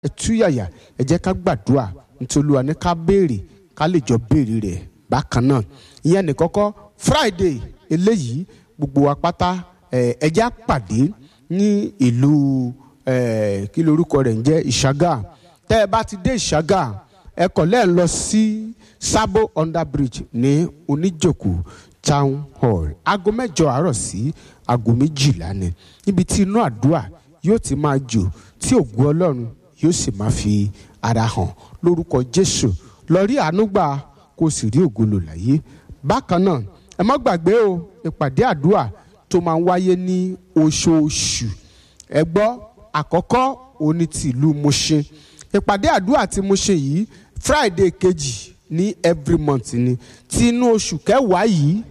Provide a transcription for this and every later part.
ẹ túyàyà ẹ jẹ́ ká gbàdúrà nítorí Olúwa ní ká béèrè ká lè jọ béèrè rẹ̀ bákan náà ìyẹn ní kọ́kọ́ Friday eléyìí gbogbo wa pátá ẹ jẹ́ á pàdé ní ìlú kí lorúkọ rẹ̀ ń jẹ́ Ìṣàgà tẹ́ ẹ bá ti dé Ìṣàgà ẹ kọ̀ lẹ́ẹ̀ lọ sí Sabo under bridge ní Oníjòkó town hall aago mẹ́jọ àárọ̀ sí aago méjìlá ni níbi tí inú àdúrà yóò ti máa jò tí ògùn Ọlọ́run yóò sì máa fi ara hàn lórúkọ Jésù lọ rí àánú gbà kó o sì rí ògo lò láyé bákan náà ẹ má gbàgbé o ìpàdé àdúrà tó máa ń wáyé ní oṣooṣù ẹ gbọ́ àkọ́kọ́ òní ti ìlú Mushin ìpàdé àdúrà tí mo ṣe yìí Friday kejì ní every month ni tí inú oṣù kẹwàá yìí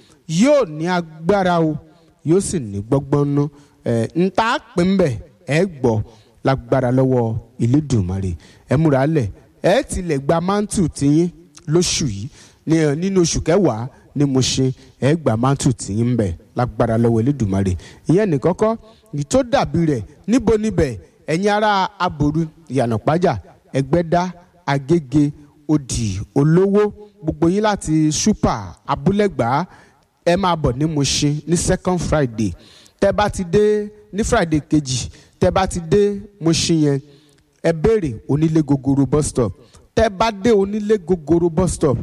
yóò ní agbára o yóò sì ní gbọ́gbọ́n ná ń ta pín ń bẹ̀ ẹ gbọ́ lágbára lọ́wọ́ Elédùmarè ẹ múra lẹ̀ ẹ tilẹ̀ gba mantu tiyín lóṣù yìí nínú oṣù kẹwàá ni mo ṣe ẹ gba mantu tiyín ń bẹ̀ lágbára lọ́wọ́ Elédùmarè ìyẹn ní kọ́kọ́ ní tó dàbí rẹ̀ níbo níbẹ̀ ẹ̀yin ará aboru ìyànàpájà ẹgbẹ́dá agége odi olówó gbogbo yín láti super abúlẹ̀gbá ẹ máa bọ̀ ní Mushin ní second Friday tẹ́ bá ti dé ní Friday kejì tẹ́ bá ti dé Mushin yẹn ẹ béèrè onílé gogoro bus stop tẹ́ bá dé onílé gogoro bus stop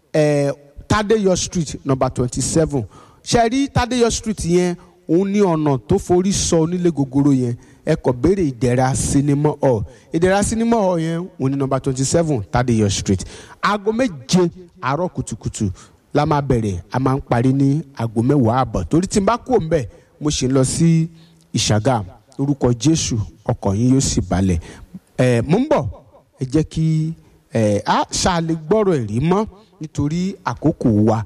ẹ Tadeyo street number twenty seven ṣe rí Tadeyo street yẹn òun ní ọ̀nà tó forí sọ onílé gogoro yẹn ẹ kọ béèrè ìdẹ̀ra sinimá hall ìdẹ̀ra sinimá hall yẹn òun ní nọ́mbà twenty seven Tadeyo street aago méje àárọ̀ kùtùkùtù la máa bẹ̀rẹ̀ a máa ń parí ní aago mẹ́wàá àbọ̀ torí tí n bá kú òun bẹ̀ mo ṣe ń lọ sí ìṣàgà orúkọ Jésù ọkọ̀ yín yóò sì balẹ̀ ẹ̀ mo ń bọ̀ ẹ jẹ́ kí ẹ̀ á ṣàlẹ̀ gbọ́rọ̀ ẹ̀rí mọ́ nítorí àkókò wa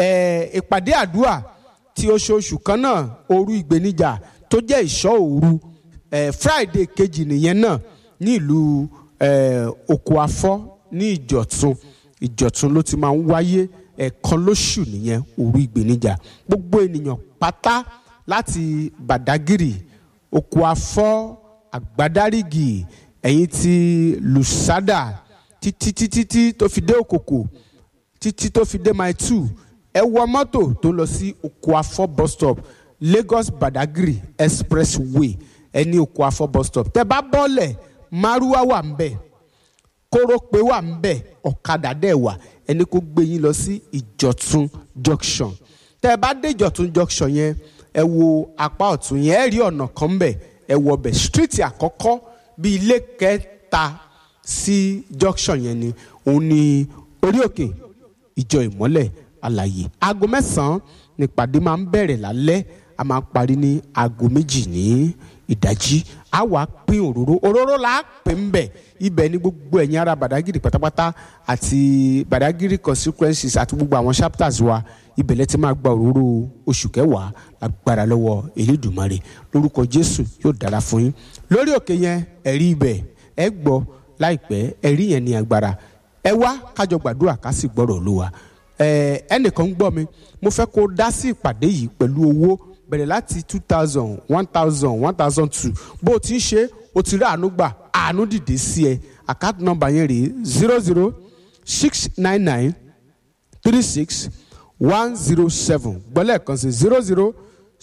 ẹ̀ ìpàdé àdúrà tí oṣooṣù kan náà òru ìgbéníjà tó jẹ́ ìṣọ́ òru eh, friday kejì nìyẹn náà ní ìlú eh, oko afọ́ ní ìjọ̀tún ìjọ̀tún ló ti máa ń wáyé ẹ̀ẹ̀kan lóṣù nìyẹn òru ìgbéníjà gbogbo ènìyàn pátá láti bàdágìrì oko afọ́ àgbádárìgì ẹ̀yìn ti lùsádà títí títí tí tó fi dé òkòkò títí tó fi dé mile two ẹ wọ mọ́tò tó lọ sí oko afọ́ bus stop lagos badagry expressway ẹni oko afọ bus stop tẹ bá bọ́lẹ̀ márúwá wà ń bẹ̀ kórópè wà ń bẹ̀ ọ̀kadà dẹ̀ wà ẹni kó gbé yín lọ sí ìjọ̀tún junction tẹ bá dé ìjọ̀tún junction yẹn ẹ wo apá ọ̀tún yẹn ẹ rí ọ̀nà kan ń bẹ̀ ẹ wọ bẹ̀ street àkọ́kọ́ bíi ilé kẹta sí junction yẹn ni òun ni orí òkè ìjọ ìmọ́lẹ̀ àlàyé aago mẹ́sàn-án nípàdé máa ń bẹ̀rẹ̀ lálẹ́ a máa parí ní aago méjì ní ìdájí a wàá pín òróró òróró là á pín ń bẹ̀ ibẹ̀ ní gbogbo ẹ̀yin ará Badagry pátápátá àti Badagry consequences àti gbogbo àwọn chapters wa ibẹ̀ lẹ́ ti máa gba òróró oṣù kẹwàá agbára lọ́wọ́ Elédùmarè lórúkọ Jésù yóò dára fún yín lórí òkè yẹn ẹ̀rí ibẹ̀ ẹ gbọ́ láìpẹ́ ẹ̀rí yẹn ní agbára ẹ wá kájọ gbàdúrà ká sì gbọ́rọ̀ Olúwa ẹnìkan ń gbọ́ mi mo fẹ́ kó dá sí ìpàdé yìí pẹ̀lú owó bẹ̀rẹ̀ láti two thousand one thousand one thousand two bó o ti ń ṣe o ti rí àánú gbà àánú dìde sí ẹ àkáàtì nọ́mbà yẹn rèé zero zero six nine nine three six one zero seven gbọ́lẹ̀ kan sí zero zero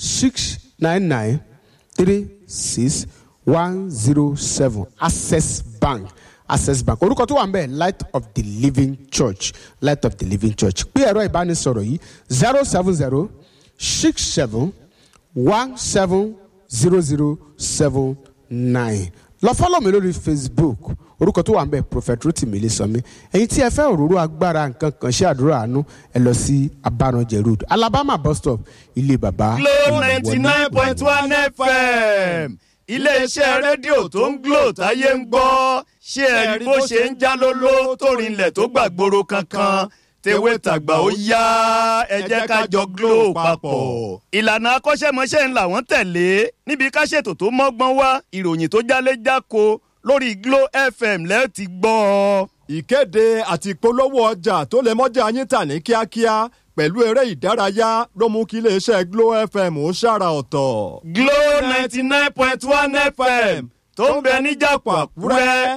six nine nine three six one zero seven access bank access bank orúkọ tó wà ń bẹ̀ light of the living church light of the living church pé ẹ̀rọ ìbánisọ̀rọ̀ yìí zero seven zero six seven one seven zero zero seven nine lọ fọ́lọ̀ mi lórí facebook orúkọ tó wà ń bẹ̀ prophet rotimi Ilésànmí ẹ̀yin tí ẹ fẹ́ òróró agbára nǹkan kan ṣe àdúrà àánú ẹ lọ sí abáranjẹ road alabama bus stop ilé bàbá. Glo ninety nine point one fm iléeṣẹ́ rédíò tó ń Glo táyé ń gbọ́ ṣé ẹ rí bó ṣe ń já lóló tó rinlẹ̀ tó gbàgbóró kankan tewé tàgbà ó yá ẹ jẹ́ ká jọ Glo papọ̀. ìlànà akọ́ṣẹ́mọṣẹ́ ńlá wọ́n tẹ̀lé níbi ká ṣètò tó mọ́gbọ́n wá ìròyìn tó jálé jáko lórí Glo FM lẹ́ẹ̀ ti gbọ́ ọ. ìkéde àti ìpolówó ọjà tó lè mọ́jà yín tà ní kíákíá pẹ̀lú eré ìdárayá ló mú kí iléeṣẹ́ Glo FM ó ṣàrà ọ̀tọ̀. Glo ninety nine point one FM tó ń bẹ níjàpọ̀ àkúrẹ́